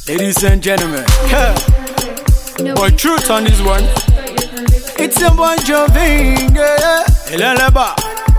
Ladies and gentlemen, boy, truth on this one. It's a boy Joving, yeah. Eleleba.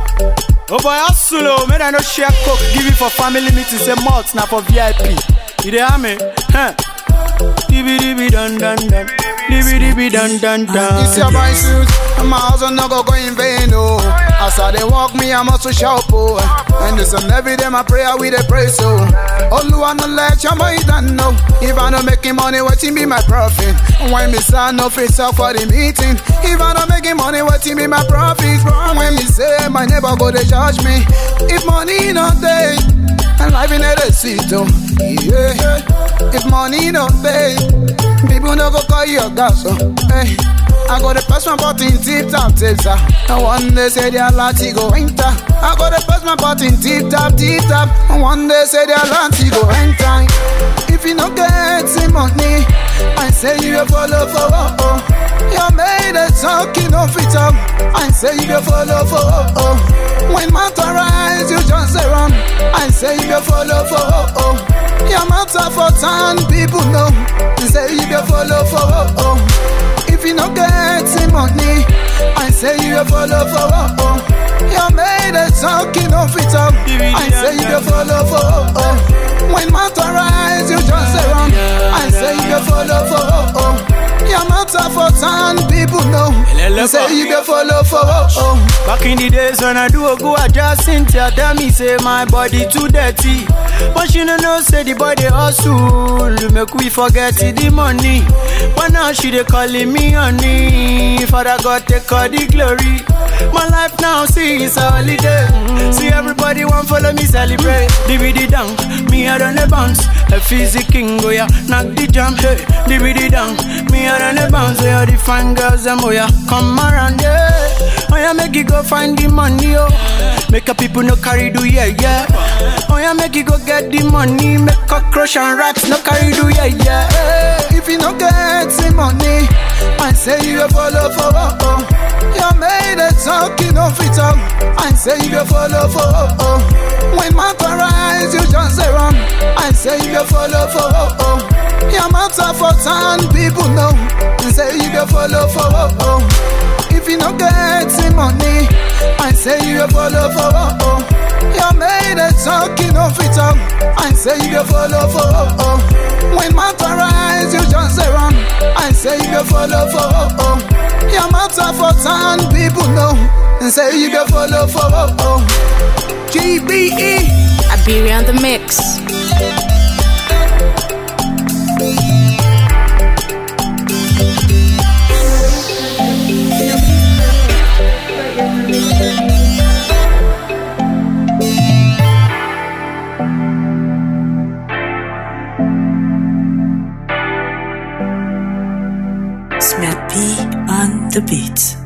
Oh boy, hustle, man, I no share coke. Give it for family meeting, say malt, now for VIP. You dey hear me? Huh? Dibby dibby dun dun dun. Dibby dibby dun dun dun. It's your boy suit, and my house will not go go in vain, oh. As I they walk me, I must shout, oh. And this and every day my prayer we they pray so. Oluwa no let your boy done know. If I no making money, waiting be my profit. When me say no face up for the meeting. If I no making money, waiting be my profit. When me say my neighbor go they judge me. If money not there, and life in the seat, oh. Yeah. If money not pay, people no go call you a gas, oh. Hey. I got the pass my button tip top tips, ah. And one day say their lati go enter. I got the pass my button tip top tip top. And one day say their lati go enter. If you no get the money, I say you a follow for oh, oh. You made a talking of it up. I say you a follow for oh, oh. When matter rise, you just say run. I say you a follow for oh, oh. Your matter for town, people know. I say you a follow for oh, oh. If you no get the money, I say you a follow for oh, oh. You made a talking of it up. I say you a follow for oh, oh. When matter rise, you just say run. I say you a follow for oh, oh. Your matter for town, people know. I say you a follow for oh, oh. Back in the days when I do a go, I just Cynthia tell me say my body too dirty. But she no know say the body hustle, make we forget the money. But now she dey calling me honey. Father God take all the glory. My life now see it's a holiday. See everybody want follow me celebrate. DVD down, me I done the bounce. A physic king go ya, knock the jam. Hey, DVD down, me I done the bounce. Yeah, the fine girls them oh yeah, come around yeah. Oh yeah, make you go find the money oh. Make a people no carry do yeah yeah. Oh yeah, make you go get the money. Make cockroach and rats no carry do yeah yeah. Hey. If you no get the money, I say you a follow for oh, oh. You made a talking of it up. I say you a follow for oh, oh. When matter rise, you just say run. I say you a follow for oh, oh. Your matter for town, people know. I say you a follow for oh, oh. If you no get the money, I say you a follow for oh, oh. You made a talking of it up. I say you a follow for oh, oh. When matter rise, you just say run. I say you a follow for oh, oh. Your matter for town, people know. And say you a follow for oh, oh. GBE. Iberia on the mix. Smack P on the beat.